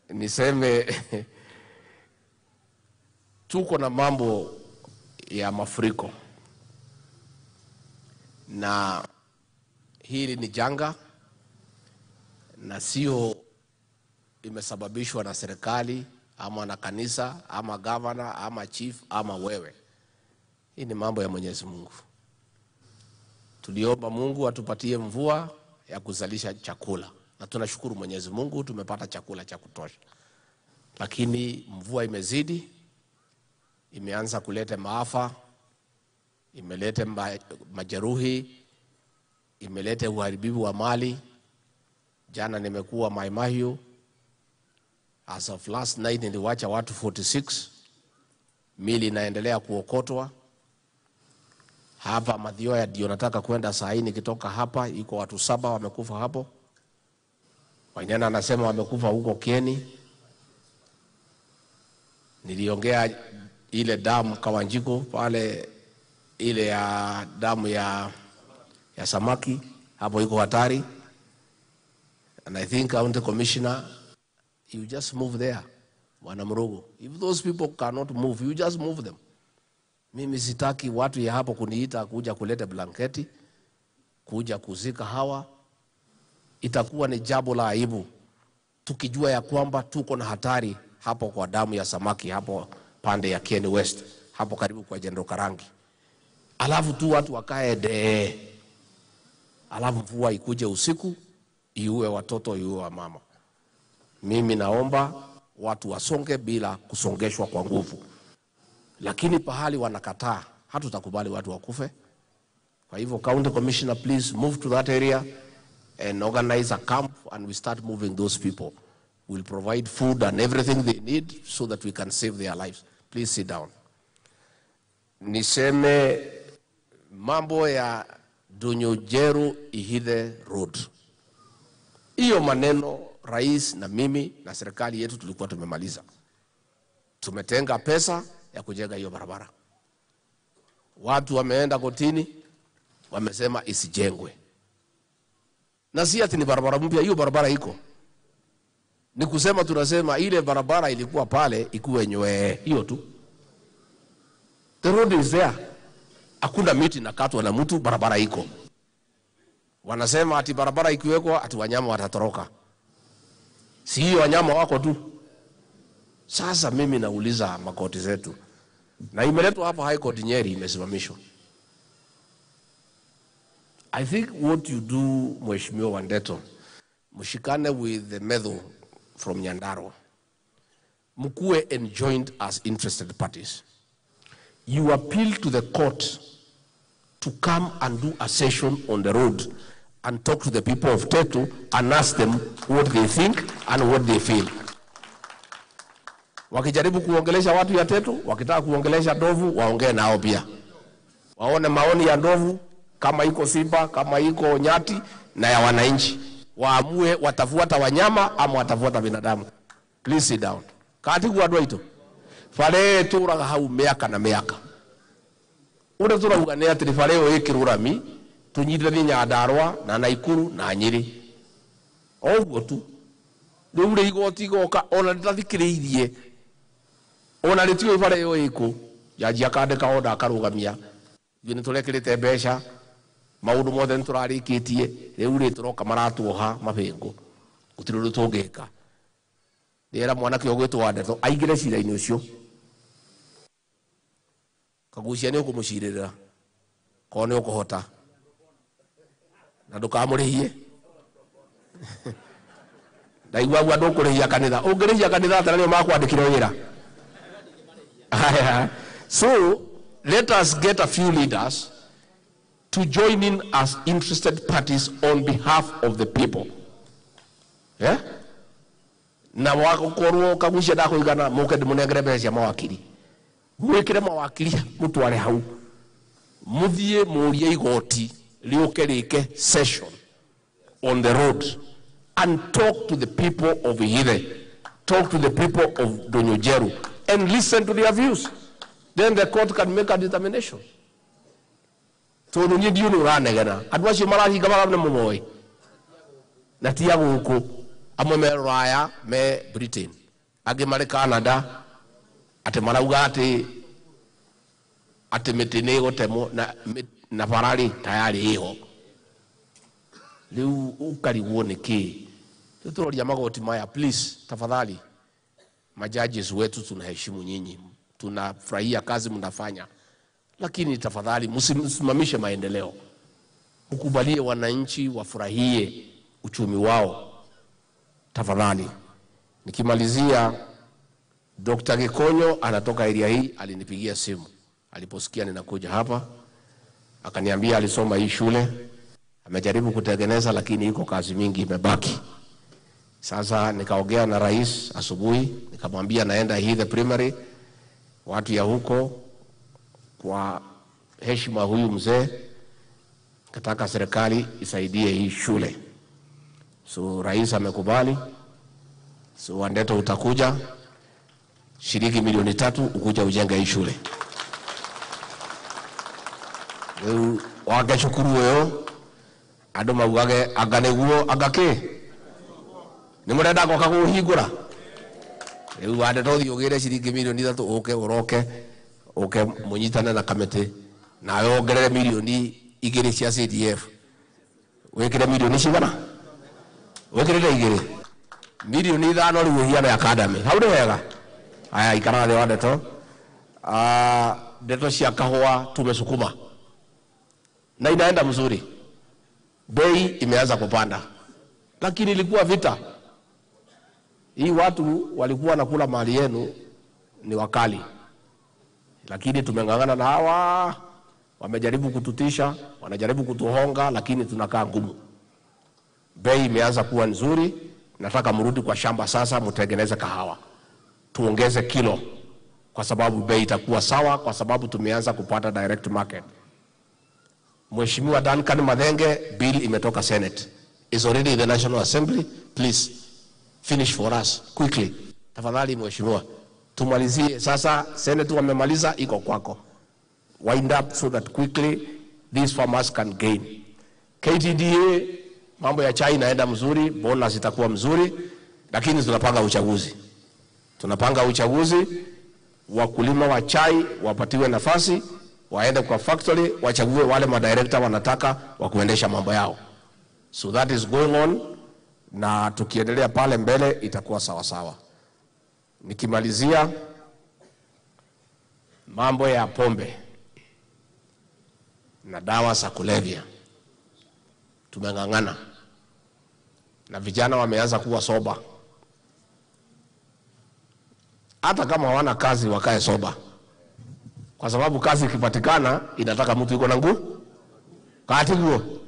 niseme tuko na mambo ya mafuriko na hili ni janga na sio imesababishwa na serikali ama na kanisa ama gavana ama chief ama wewe. Hii ni mambo ya Mwenyezi Mungu. Tuliomba Mungu atupatie mvua ya kuzalisha chakula, na tunashukuru Mwenyezi Mungu tumepata chakula cha kutosha, lakini mvua imezidi, imeanza kuleta maafa, imeleta ma- majeruhi, imeleta uharibifu wa mali. Jana nimekuwa Mai Mahiu, as of last night niliwacha watu 46 mili inaendelea kuokotwa hapa Mathioya ndio nataka kwenda saa hii. Nikitoka hapa iko watu saba wamekufa hapo. Wanyana anasema wamekufa huko Kieni. Niliongea ile damu Kawanjiko pale, ile ya damu ya, ya samaki hapo iko hatari, and I think county commissioner you just move there, Bwana Mrugu. If those people cannot move, you just move them. Mimi sitaki watu ya hapo kuniita kuja kuleta blanketi, kuja kuzika hawa. Itakuwa ni jambo la aibu tukijua ya kwamba tuko na hatari hapo kwa damu ya samaki hapo pande ya Kieni West hapo karibu kwa Jendo Karangi, alafu tu watu wakae dee, alafu mvua ikuje usiku iue watoto iue wa mama. Mimi naomba watu wasonge bila kusongeshwa kwa nguvu lakini pahali wanakataa, hatutakubali watu wakufe. Kwa hivyo county commissioner, please move to that area and organize a camp and we start moving those people. We'll provide food and everything they need so that we can save their lives. Please sit down. Niseme mambo ya Dunyojeru Ihithe Road. Hiyo maneno rais na mimi na serikali yetu tulikuwa tumemaliza. Tumetenga pesa ya kujenga hiyo barabara. Watu wameenda kotini, wamesema isijengwe, na si ati ni barabara mpya. Hiyo barabara iko, ni kusema tunasema ile barabara ilikuwa pale ikuwe nywee, hiyo tu. The road is there, hakuna miti nakatwa na mtu, barabara iko. Wanasema ati barabara ikiwekwa ati wanyama watatoroka. Si hiyo wanyama wako tu. Sasa mimi nauliza makoti zetu, na imeletwa hapa High Court Nyeri, imesimamishwa. I think what you do Mheshimiwa Wandeto, mshikane with the medho from Nyandarua, mkuwe enjoined as interested parties. You appeal to the court to come and do a session on the road and talk to the people of Tetu and ask them what they think and what they feel wakijaribu kuongelesha watu ya Tetu, wakitaka kuongelesha ndovu, waongee nao pia, waone maoni ya ndovu, kama iko simba, kama iko nyati, na ya wananchi, waamue watafuata wanyama ama watafuata binadamu. Please sit down. kati gwa ito bare turaga hau miaka na miaka uria turauga ni ati bare iyo ikirurami tunyitithanie Nyandarua na Naikuru na Nyeri o ũguo tu rĩu rĩ igoti igoka ona rĩtathikĩrĩirie ona rĩtiũĩ bara ĩyo ĩkũ jaji akandĩka onda akarũgamia ithuĩ nĩ tũrekĩrĩte mbeca maũndũ mothe nĩ tũrarĩkĩtie rĩu rĩ tũroka maratuoha mabĩngũ gũtirĩ ũndũ tũngĩka rĩera mwanake ũgwĩtwo wa ndeto aingĩre cira-inĩ ũcio kagucia nĩ ũkũmũcirĩrĩra korwo nĩ ũkũhota na ndũkamũrĩhie ndaigua gua ndũkũrĩhia kanitha ũngĩrĩhia kanitha atĩ na nĩo makwandĩkire wĩra Haya. so let us get a few leaders to join in as interested parties on behalf of the people yeah? na wagũkorwo kagucia ndakũigana mũke ndĩmũnengere mbeca cia mawakiri mwĩkĩre mawakiri mũtware hau mũthiĩ mũrie igoti rĩũke rĩke session on the road and talk to the people of Ihithe, talk to the people of Donyojeru, and listen to their views. Then the court can make a determination. tondu niä ndiå nä å ranegena andå acio marahinga magana må moä na tia gå kå amwe me ruraya me britain angĩ marĩ canada atĩ marauga atĩ atĩ mĩtĩ nĩ ĩgũtemwo na, mĩ- na bararĩ tayarĩ ĩho rĩu ũkarigwo nĩ kĩ rĩu tũroria magoti maya please tafadhali majudges wetu tunaheshimu nyinyi tunafurahia kazi mnafanya lakini tafadhali msimamishe maendeleo mkubalie wananchi wafurahie uchumi wao tafadhali nikimalizia Dr. Gikonyo anatoka area hii alinipigia simu aliposikia ninakuja hapa akaniambia alisoma hii shule amejaribu kutengeneza lakini iko kazi mingi imebaki sasa nikaongea na rais asubuhi nikamwambia naenda hii the primary watu ya huko kwa heshima huyu mzee kataka serikali isaidie hii shule so rais amekubali so wandeto utakuja shilingi milioni tatu ukuja ujenge hii shule riu wake cukuru uyu andu maugage anga niguo anga ki nä må renda goka gå hingå ra rä u wande to thiä å gä re ciringi milioni ithatå å ke å roke å ke må nyitane na kamä nawe wongerere milioni igä rä cia cdf wä kä re milioni cigana wä kä rä re igä rä milioni ithano rä u å hiane academy hau nä wega aya ikara thä wa ndeto Ah, ndeto cia kahua tumesukuma na inaenda mzuri bei imeanza kupanda lakini ilikuwa vita hii watu walikuwa nakula mali yenu ni wakali lakini tumeng'ang'ana na hawa wamejaribu kututisha wanajaribu kutuhonga lakini tunakaa ngumu bei imeanza kuwa nzuri nataka mrudi kwa shamba sasa mtengeneze kahawa tuongeze kilo kwa sababu bei itakuwa sawa kwa sababu tumeanza kupata direct market Mheshimiwa Duncan Madhenge, bill imetoka Senate. Is already in the National Assembly. Please finish for us quickly. Tafadhali mheshimiwa. Tumalizie sasa, Senate wamemaliza, iko kwako. Wind up so that quickly these farmers can gain. KTDA mambo ya chai inaenda mzuri, bonus itakuwa mzuri, lakini tunapanga uchaguzi. Tunapanga uchaguzi, wakulima wa chai wapatiwe nafasi, waende kwa factory, wachague wale madirekta wanataka wa kuendesha mambo yao. So that is going on, na tukiendelea pale mbele itakuwa sawa sawa. Nikimalizia mambo ya pombe na dawa za kulevya, tumeng'ang'ana na vijana wameanza kuwa soba, hata kama hawana kazi wakae soba, kwa sababu kazi ikipatikana inataka mtu iko na nguvu katiguo